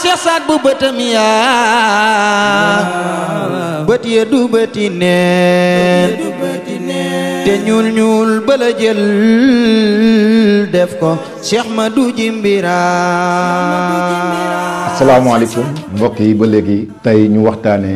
Cheikh Saad bu bëtam yaa bët ya du bëti neen te ñuul ñuul bala jël def ko Cheikh Madou Jimbira asalaamaaleykum mbokk yi ba léegi tey ñu waxtaanee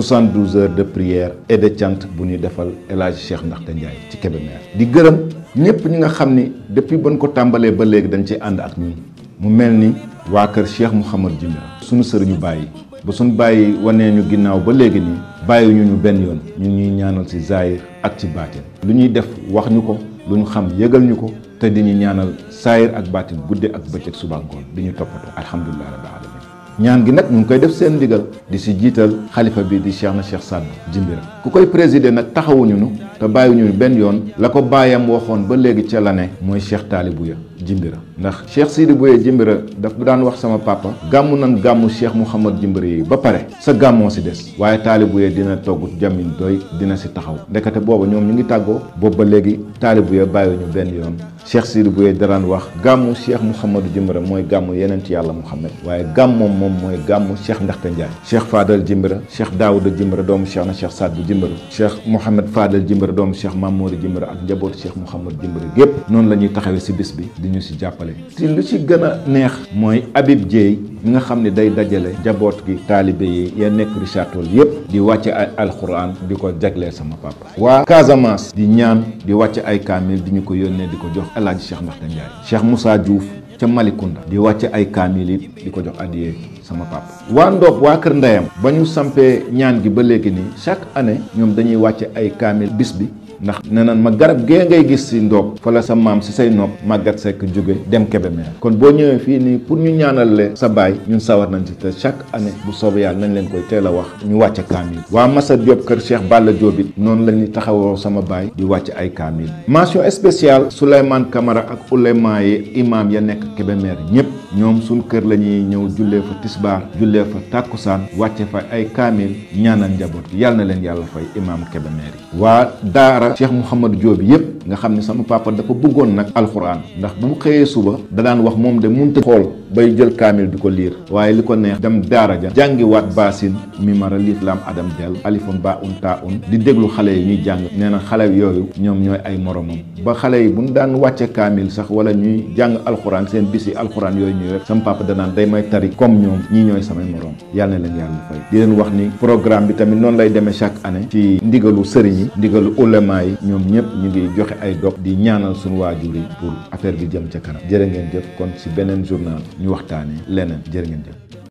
72 heures de prière et de chant bu ñuy defal El Hadj Cheikh Ndaxte Ndiaye ci Kébémer di gërëm ñëpp ñi nga xam ni depuis ban ko tàmbalee ba léegi dañ ci ànd ak ñun mu mel ni waa kër Cheikh Mouhamad Jimbira suñu sëriñu bàyyi ba suñu bàyyi wanee ñu ginnaaw ba léegi nii bàyyi ñu ñu benn yoon ñun ñuy ñaanal ci zaahir ak ci baatin lu ñuy def wax ñu ko lu ñu xam yëgal ñu ko te di ñu ñaanal saayir ak baatin gudde ak bëccëg suba ngoon di ñu toppatoo alhamdulilah rabbil alamin ñaan gi nag ñu ngi koy def seen ndigal di si jiital xalifa bi di Cheikh na Cheikh Saad Jimbira ku koy présider nag taxawuñu nu te bàyyiwuñu benn yoon la ko bàyyam waxoon ba léegi ca la ne mooy Cheikh Taalibouya Jimbira ndax Cheikh Sidi Bouya Jimbira daf daan wax sama papa gàmmu nan gàmmu Cheikh Mouhamad Jimbira yi ba pare sa gàmmoo si des waaye Taalibouya dina togg jamin doy dina si taxaw ndekete booba ñoom ñu ngi tàggoo boobu ba léegi Taalibouya bàyyiwuñu benn yoon Cheikh Sidi Bouya daraan wax gàmmu Cheikh Mouhamadou Jimbira mooy gàmmu yeneen ci yàlla Mouhamed waaye gàmmoom moom mooy gàmmu Cheikh Ndaxte Ndiaye Cheikh Fadal Jimbira Cheikh Daouda Jimbira doomu Cheikh na Cheikh Saad bu Jimbira Cheikh Mouhamed Fadal Jimbira doomu Cheikh Mamouri Jimbira ak njabootu Cheikh Mouhamad Jimbira gépp noonu la ñuy taxawee si bis bi di ñu si jàppale ci lu ci gën a neex mooy Habib Dieye mi nga xam ne day dajale njaboot gi taalibe yi ya nekk Richard Toll yépp di wàcce ay alxuraan di ko jagleel sama papa waa Casamance di ñaan di wàcce ay kaamil di ñu ko yónnee di ko jox El Hadj Cheikh Ndaxte Ndiaye Cheikh Moussa Diouf ca Malicounda di wàcce ay kaamil it di ko jox addiyee sama papa waa Ndoob waa Kër Ndeyam ba ñu sampee ñaan gi ba léegi nii chaque année ñoom dañuy wàcce ay kaamil bis bi ndax nee naan ma garab gee ngay gis si Ndoob fa la sa maam si say nopp màggat sekk jóge dem Kébémer kon boo ñëwee fii nii pour ñu ñaanal leen sa baay ñun sawar nañ ci te chaque année bu soobee yàlla nañ leen koy teel a wax ñu wàcce kaamil waa Massa Diop kër Cheikh Balla Diop it noonu la ñuy taxawoo sama baay di wàcce ay kaamil mention spéciale Souleymane Camara ak ulema yi imam ya nekk Kébémer ñëpp ñoom suñ kër la ñuy ñëw jullee fa tisbaar jullee fa tàkkusaan wàcce fa ay kaamil ñaanal njaboot gi yàlla na leen yàlla fay imam Kébémer yi waa daara Cheikh Mouhamadou Diop yëpp nga xam ne sama papa dafa bëggoon nag alxuraan ndax bu mu xëyee suba da daan wax moom de munta xool bay jël kaamil di ko liir waaye li ko neex dem daara ja jàngi waat baasin mi mara liif laam adam del alifun ba un taa un di déglu xale yi ñuy jàng nee na xale yooyu ñoom ñooy ay moromam ba xale yi bu ñu daan wàcce kaamil sax wala ñuy jàng alxuraan seen bisi alxuraan yooyu ñuy rek sama papa danaan day may tari comme ñoom ñii ñooy samay morom yàlla na leen yàlla fay di leen wax ni programme bi tamit noonu lay demee chaque année ci ndigalu sëriñ yi ndigalu ulema yi ñoom ñëpp ñu ngi joxe ay dog di ñaanal suñu waajur yi pour affaire bi jëm ca kanam jërë ngeen jëf kon si beneen journal ñu waxtaanee leneen jërë ngeen jëf